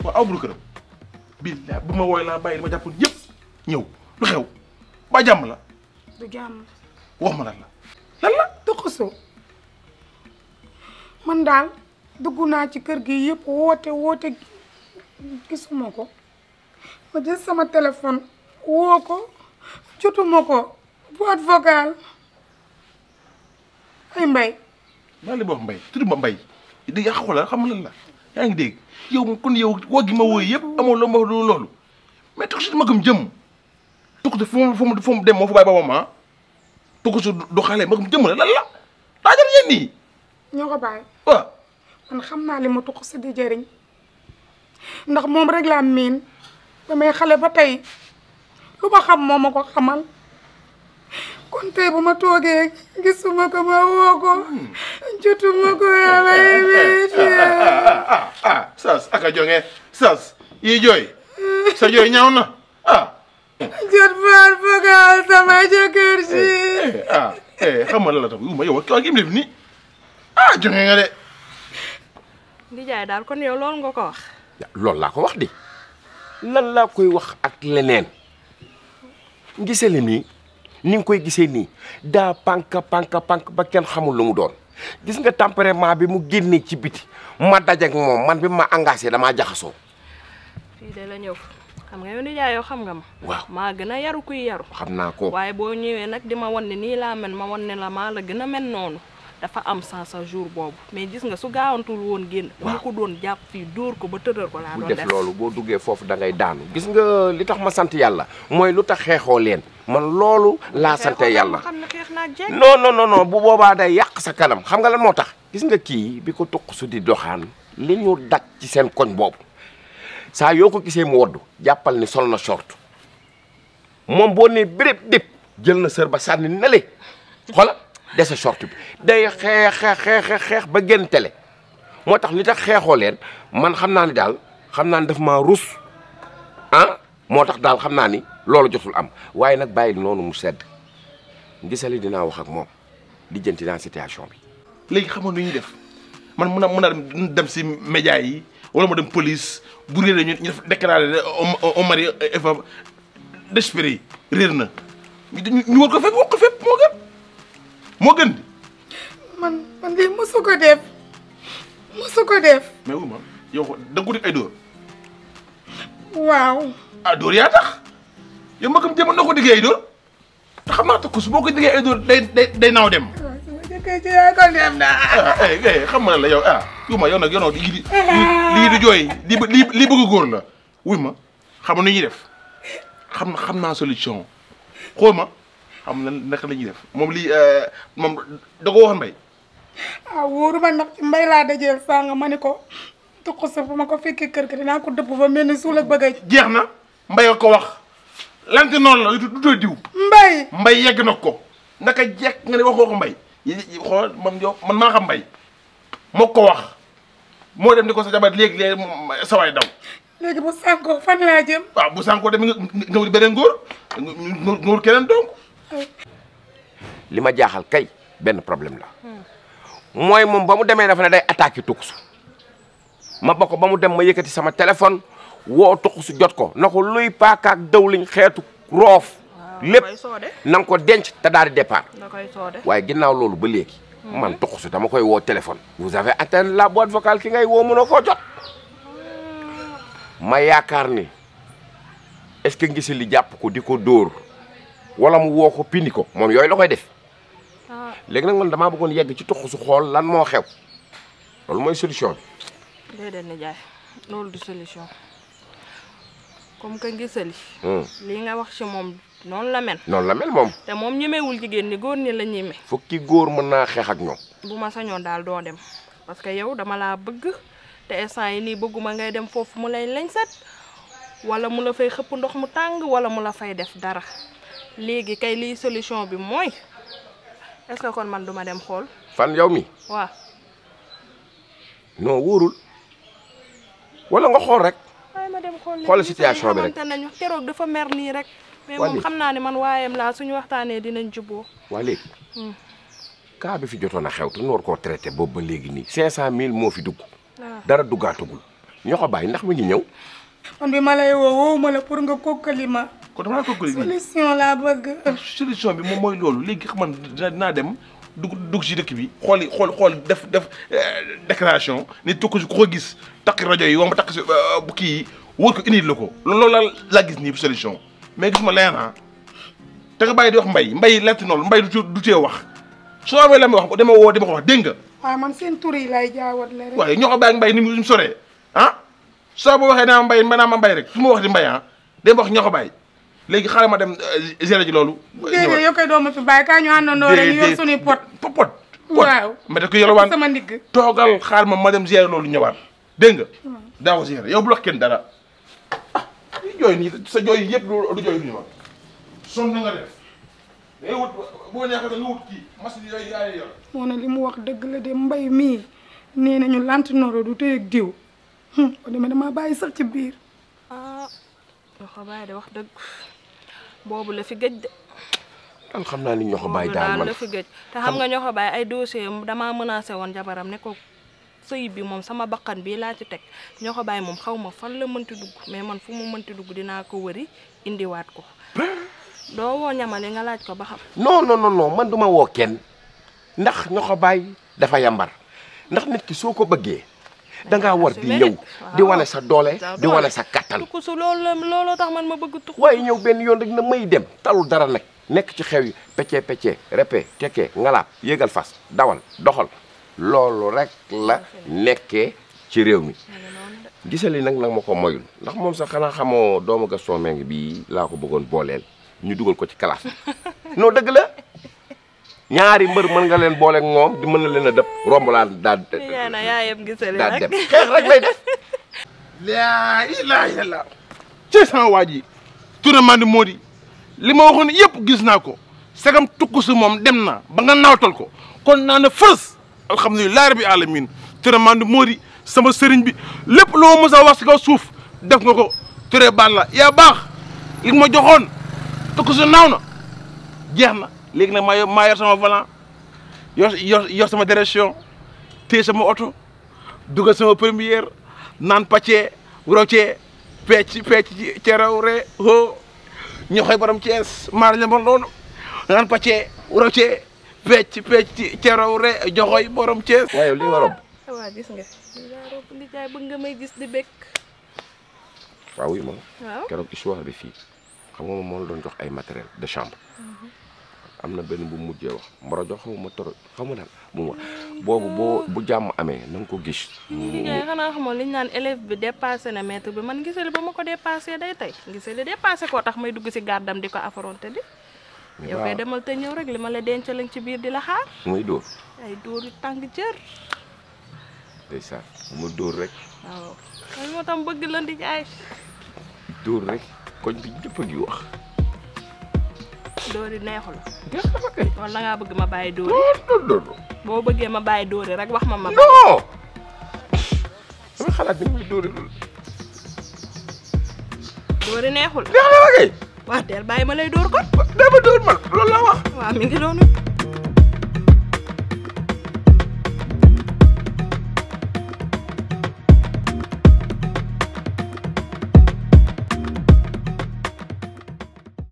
waaw aw buru këram billaay bu ma wooy laa bàyyi li ma jàppoon yëpp ñëw lu xew ba jàmm la du jàmm wax ma lan la lan la tuxusu man daal dugg naa ci kër gi yëpp woote woote gisuma ko ma jël sama téléphone woo ko jotuma ko boîte vocale ay mbay maa li ma wax mbay tudd ma mbay di yàq xoolal xam nga lan la yaa ngi dégg yow kon yow woo gi ma wooy yëpp amoo loo ma wax loolu mais tuxu si ma gëm jëm tuxu fu mu fu mu fu mu dem moo fa bàyyi ba moom ah tuxu du xale ma gëm jëm la lan la daa jar yéen nii ñoo ko bàyyi waaw man xam naa li ma tuxu di jëriñ ndax moom rek laa miin ba may xale ba tey lu ma xam moo ma ko xamal kon tey bu ma toogee gisuma ko ma woo ko jotuma ko yàlla métti ah ah sas aka jonge sas yi jooy sa jooy ñaaw na ah jot baat vocal sama jëkkër si ah eh xam nga lan la tam ma yow ak im def nii ah jonge nga de Ndijaay daal kon yow loolu nga ko wax. loolu laa ko wax di lan laa koy wax ak leneen gisee la nii ni nga koy gisee nii daa pank pank pank ba kenn xamul lu mu doon gis nga tempérament bi mu génnee ci biti ma dajeek moom man bi ma engagé damaa jaxasoo fii de la ñëw xam nga yow Ndijaay yow xam nga ma. waaw maa gën a yaru kuy yaru. xam naa ko waaye boo ñëwee nag di ma wan ne nii laa mel ma wan ne la maa la gën a mel noonu dafa am sens sa jour boobu mais gis nga su gaawantul woon génn. waaw mu ko doon jàpp fii dóor ko ba tëddal ko laa bu doon def def. loolu boo duggee foofu da ngay daanu gis nga li tax ma sant yàlla mooy lu tax xeexoo leen man loolu laa sante yàlla xam ne xeex naa jeeg. non non non non bu boobaa day yàq sa kanam xam nga lan moo tax gis nga kii bi ko tuq su di doxaan li ñu daj ci seen koñ boobu saa yoo ko gisee mu woddu jàppal ni sol na short moom boo nee béréb dép jël na sër ba sànni nale xoola dese short bi day xeex xeex xeex xeex ba génn télé moo tax li tax xeexoo leen man xam naa ni daal xam naa ni daf maa rus ah moo tax daal xam naa ni loolu jotul am waaye nag bàyyi noonu mu sedd gisali dinaa wax ak moom lijjanti naa situation bi léegi xam nga nu ñuy def man mun a mun a dem si média yi wala ma dem police bu réeré ñu ñu def déclaré au mari Eva d'esprit réer na ñu ñu war ko fépp wax ko fépp moo gën moo gën di man man lii mosu ko def mosu ko def mais wu ma yow da nga ko def ay dóor waaw ah dóor yaa tax yow ma kam jéem na ko diggee ay dóor te xam naa ko su boo ko diggee ay dóor day day day naaw dem waaw sama jëkkër ci yaa ko def na ah eh eh xam nga la yow ah wu ma yow nag yow nag lii di lii di jooy lii bë- lii lii bëgg góor la wuy ma xam nga nu ñuy def xam na xam naa solution xool ma xam na naka la ñuy def moom lii moom da ko waxoon mbay ah wóoru ma ndax ci mbay laa dajeel sànga ma ni ko tuq sa fu ma ko fekkee kër ga dinaa ko dëpp fa mel ni suul ak bëgg a jeex na mbay a ko wax lante noonu la du du diw mbay mbay yegg na ko naka jekk nga ne waxoo ko mbay yi yi- xool man yow man maa xam mbay moo ko wax moo dem di ko sa jabar léegi léegi sawaay daw léegi bu sànkoo fan laa jëm waaw bu sànkoo dem nga nga wut beneen góor nga nga wut keneen donc li ma jaaxal kay benn problème la mooy moom ba mu demee dafa ne day attaqué tukusu ma ba ko ba mu dem ma yëkkati sama téléphone woo tukusu jot ko na ko luy paakaak dawliñ xeetu roof lépp koy soode na nga ko denc te daal di départ da koy soode. waaye ginnaaw loolu ba léegi man tukusu dama koy woo téléphone vous avez atteint la boîte vocale ki ngay woo mënoo koo jot ma yaakaar ni est-ce que ngisi li jàpp ko di ko dóor wala mu woo ko pindi ko moom yooyu la koy def ah léegi nag man damaa bëggoon yegg ci tuxu su xool lan moo xew loolu mooy solution bi. déedéet Ndijaay loolu du solution comme que ngisali Hmm. lii nga wax ci moom noonu la mel. noonu la mel moom te moom ñemewul jigéen ñi góor ñi la ñeme. fukki góor mën naa xeex ak ñoom. bu ma sañoon daal doo dem parce que yow dama laa bëgg te instant yi nii bëgguma ngay dem foofu mu lay lañ set wala mu la fay xëpp ndox mu tàng wala mu la fay def dara léegi kay liy solution bi mooy est-ce que kon man duma dem xool fan yow mi waaw non wóorul wala nga xool rek waaye ma dem xool Xoolal situation bi rek. xamante nañu keroog dafa mer nii rek mais Waa moom léegi. xam naa ne man waayam laa suñu waxtaanee dinañ jubboo waa léegi Hmm. cas bi fi jotoon a xew te ñu war koo traité boobu ba léegi nii 500000 moo fi dugg waaw dara duggaatugul ñoo ko bàyyi ndax mi ngi ñëw man bi ma lay woo woowu ma la pour nga kokkali ma kon dama la ko gëli solution laa bëgg solution bi moom mooy loolu léegi xam man dina dinaa dem dugg dugg si dëkk bi xool xool xool def def déclaration ni tukku si ku ko gis takk rajo yi wala ma takk si bu kii yi wóor ko indi la ko loolu la laa gis nii solution mais gis ma leen ah te nga bàyyi di wax mbay mbay lett noonu mbay du du tee wax soo amee la may wax dama woo dama ko wax dégg nga waaye man seen tur yi lay jaawat la rek waaye ñoo ko bàyyi ak mbay ni mu soree ah soo boo waxee naa mbay naa ma mbay rek su ma wax di mbay ah dama wax ñoo ko bàyyi léegi xaaral ma dem gérer ji loolu. déedéet yow koy doomu fi bàyyi kaa ñu àndandoo rek ñu yor suñuy pot pot pot. waaw ma def ko yalwaan sama ndigg toogal xaar ma ma dem gérer loolu ñëwaat dégg nga. daa ko gérer yow bu wax kenn dara ah jooy nii sa jooy yëpp du jooy nii ma sonn na nga def day wut boo neexee nga wut kii machine yooyu yaa yor. moo ne li mu wax dëgg la de mbay mii nee nañu lantinooro du tey ak diw ko demee damaa bàyyi sax ci biir ah ñoxo baay de wax dëgg boobu la fi gëj de daal xam naa ni ñoo ko bàyyi boobu daal daal man la fi gëj te xam nga ñoxo baay ay dossier damaa menacé woon jabaram ne ko sëy bi moom sama bakkan bii laa ci teg ñoxo baay moom xaw ma fan la mënti dugg mais man fu mu mënti dugg dinaa ko wëri indiwaat ko doo woo ñamale nga laaj ko ba xam non non non non man duma woo kenn ndax ñoo ko bàyyi dafa yambar ndax nit ki soo ko bëggee da ngaa war di ñëw di wane sa doole di wane sa kattan tukku su loolu la looloo tax man ma bëgg tukku waaye ñëw benn yoon rek na may dem talul dara nag nekk ci xew yi peccee peccee repe tekkee ngalaab yéegal fas dawal doxal loolu rek la nekkee ci réew mi gisali nag nag ma ko moyul ndax moom sax xanaa xamoo doomu Gaston Mbengue bii laa ko bëggoon booleel ñu dugal ko ci classe non dëgg la ñaari mbër mën nga leen booleeg moom di mën na leen a dëpp romb laa daal yaa na yaayam gisali daal nag dem xeex rek lay def laa ilaaha illallaah ci sama waa ji tournement di moo di li ma waxoon yëpp gis naa ko sagam tukku si moom dem na ba nga nawtal ko kon naa ne fës alhamdulilah rabbi alamin tournement di moo di sama sëriñ bi lépp loo mës a wax si kaw suuf def nga ko turé baal la yaa baax li nga ma joxoon tukku si naaw na jeex na léegi nag maa yor maa yor sama volant yor yor yor sama direction téye sama oto dugal sama première naan pàccee roccee pecc pecc ci ceraw re ho ñu xoy borom Thiès maar la bon loolu naan pàccee roccee pecc pecc ci ceraw re joxoy borom Thiès waaye li nga rob waa gis nga li daa rob li jaay bëgg nga may gis di bekk waaw wuyu ma waaw keroog histoire bi fii xam nga moom moo la doon jox ay matériel de chambre am na benn bu mu mujjee wax mboro jox xaw ma toro xaw ma daal bu mu wax boobu boo bu jàmm amee na nga ko gis li jaay xanaa xamoon li ñu naan élève bi dépassé na maître bi man gisali ba ma ko dépassé day tey gisali dépassé koo tax may dugg si gàddam di ko affronté di yow koy demal te ñëw rek li ma la denc lañ ci biir di la xaar muy dóor ay dóor yu tàng jër ndeysaan mu dóor rek waaw ay moo tam bëgg la di jaay dóor rek koñ bi ñëpp a ngi wax dóor yi neexul jeex na fa kay wala da ngaa bëgg ma bàyyi dóor yi non non non boo bëggee ma bàyyi dóor yi rek wax ma ma bàyyi non dama xalaat ni muy dóori loolu dóor yi neexul jeex na fa kay wax deel bàyyi ma lay dóor kon dama dóor man loolu laa wax waaw mi ngi doonu